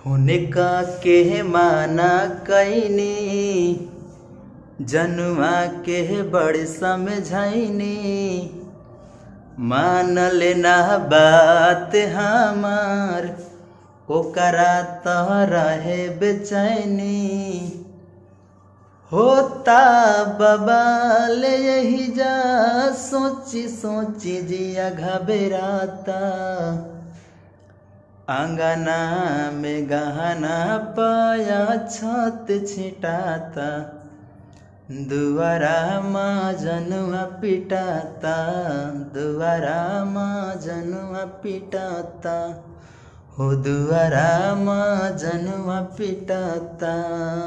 हुनका के माना कैनी जनुआ के बड़ समझैनी मानल ना बात हमार ओकरा तह रहे बेचैनी होता बबाल यही जा सोची सोची जिया घबराता अंगना में गहना पाया छत छिटाता दुआरा माँ जनुआ पिटाता दुआरा माँ जनुआ पिटाता हो दुआरा माँ जनुआ पिटाता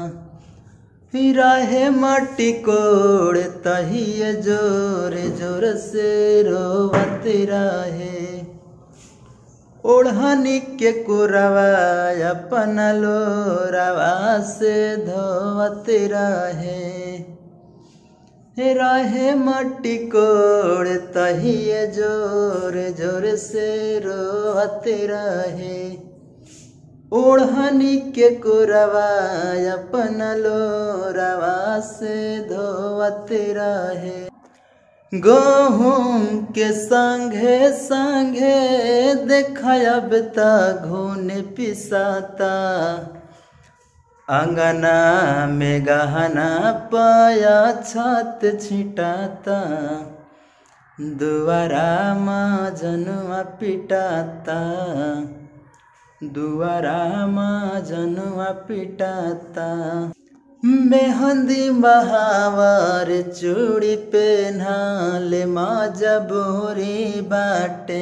रहे मट्टी कोड़ तहिए जोर जोर से रोवत रहे ओढ़नी के कुरवा अपन लोरवा से धोवत रहे रहे मट्टी कोड़ तहिए जोर जोर से रोवत रहे ओढ़नी के कुरवा अपन लोरवा से धोवत रहे गहूम के संगे संगे देखब त घून पिसाता अंगना में गहना पाया छत छिटाता दुआरा माँ जनुआ पिटाता दुआरा माँ जनुआ पिटाता मेहंदी बहावर चूड़ी पेन्हाल माँ जबूरी बाटे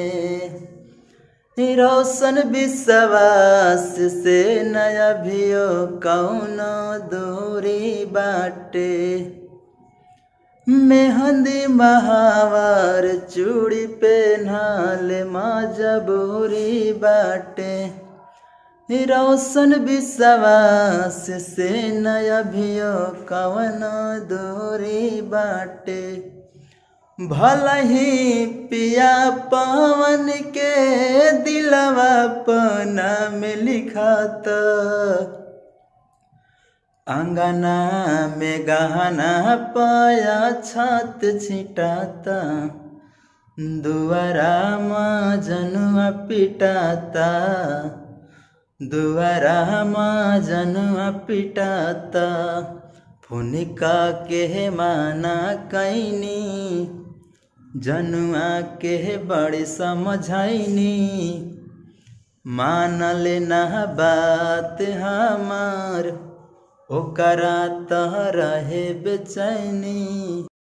रोशन विश्वास से नया भियो कौनो दूरी बाटे मेहंदी बहावर चूड़ी पेन्हाल माँ जबूरी बाटे रोशन विश्वास से नया भियो कवन दूरी बाटे भल ही पिया पवन के दिलवा पना में लिखात अंगना में गहना पाया छत छिटाता दुआरा माँ जनुआ पिटाता दुआरा माँ जनुआ पिटाता फुनिका के माना कैनी जनुआ के बड़ी समझैनी मानल ना बात हमार ओकरा तह रहे बेचैनी